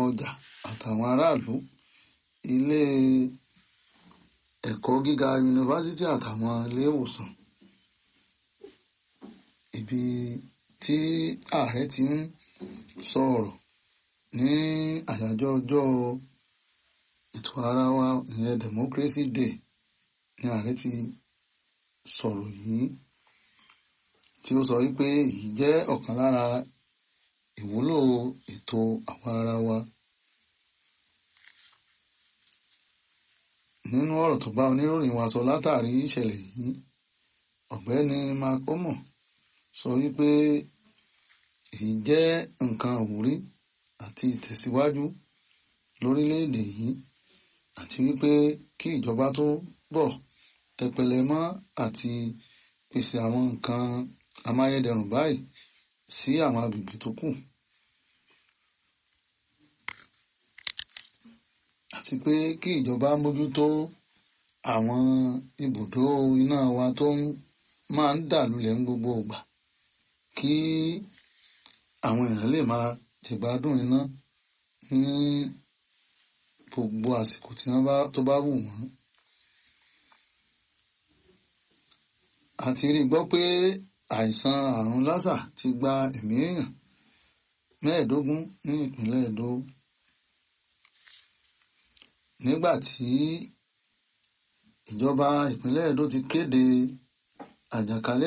ọjà àtàwọn aráàlú ilé ẹ̀kọ́ gíga yunifásítì àtàwọn ilé ìwòsàn ibi tí ààrẹ ti ń sọ̀rọ̀ ní àyájọ́ ọjọ́ ètò ara wa ìyẹn democracy day ní ààrẹ ti sọ̀rọ̀ yìí tí ó sọ wípé èyí jẹ́ ọ̀kan lára ìwúlò ètò àwa ara wa. nínú ọ̀rọ̀ tó bá oníròyìn wa sọ látàrí ìṣẹ̀lẹ̀ yìí ọ̀gbẹ́ni mark omo sọ wípé èyí jẹ́ nǹkan àwúrí àti ìtẹ̀síwájú lórílẹ̀‐èdè yìí àti wípé kí ìjọba tó bọ̀ tẹpẹlẹ mọ́ àti pèsè àwọn nǹkan amáyédẹrùn báyìí sí àwọn agbègbè tó kù. àti pé kí ìjọba mójútó àwọn ibùdó iná wa tó máa ń dà lulẹ̀ ní gbogbo ìgbà kí àwọn èèyàn lè máa jẹ̀gbádùn iná ní gbogbo àsìkò tí wọ́n bá tó bá wù wọ́n. a ti rí gbọ́ pé àìsàn àrùn lásà ti gba ẹ̀mí èèyàn mẹ́ẹ̀ẹ́dógún ní ìpínlẹ̀ Èdó nígbà tí ìjọba ìpínlẹ̀ Èdó ti kéde àjàkálẹ̀